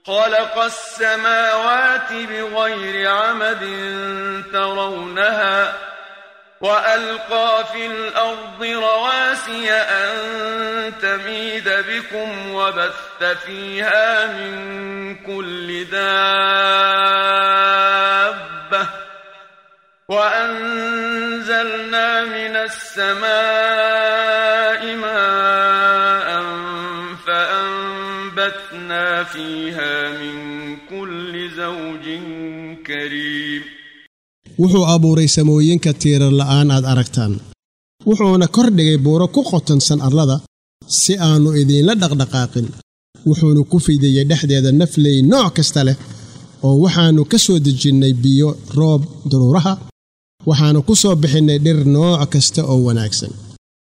خلق السماوات بغير عمد ترونها وألقى في الأرض رواسي أن تميد بكم وبث فيها من كل دابة وأنزلنا من السماء ماء فأنبتنا فيها من كل زوج كريم wuxuu abuuray samooyinka tiirar la'aan aad aragtaan wuxuuna kor dhigay buuro ku qotonsan arlada si aannu idiinla dhaqdhaqaaqin wuxuunu ku fidiyey dhexdeeda nafley nooc kasta leh oo waxaannu ka soo dejinnay biyo roob daruuraha waxaannu ku soo bixinnay dhir nooc kasta oo wanaagsan